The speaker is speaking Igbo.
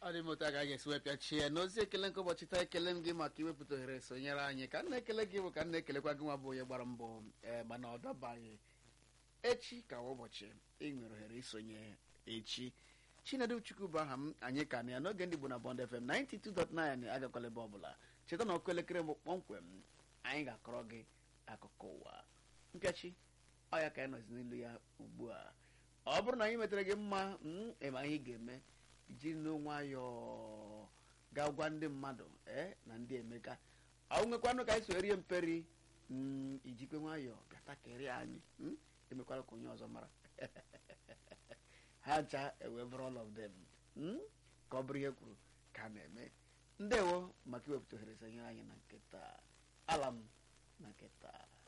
ọ dị m otu a ga esi wee pịachie n'ozi ekele nke ụbọchị taa ekele m gị maka iwepụta ohere sonyere anyị ka m na-ekele gị bụ ka m na-ekelekwa gị nwa bụ onye gbara mbọ ee mana ọ dabaghị echi ka ụbọchị ị nwere ohere isonye echi chinedu chukwu bụ aha m anyị ka na ya n'oge ndị Igbo na Bond FM 92.9 agakwala ebe ọbụla cheta na ọkụ elekere mbụ kpọmkwem anyị ga-akọrọ gị akụkọ ụwa mpịachi ọ ya ka anyị nọzi n'ilu ya ugbu a ọ bụrụ na anyị metara gị mma ịma ihe ị ga-eme jiri n'nwayọọ ga gwa ndị mmadụ ee na ndị emeka ọ nwekwanụ ka anyị so rie mperi ijikwe nwayọọ bịata kerie anyị emekwara ka onye ọzọ mara ha ncha ewe bụrụ all of them ka ọ bụrụ ihe kwuru ka a na-eme ndewo maka iwepụta ohere sonyere anyị na nketa ala m na nketa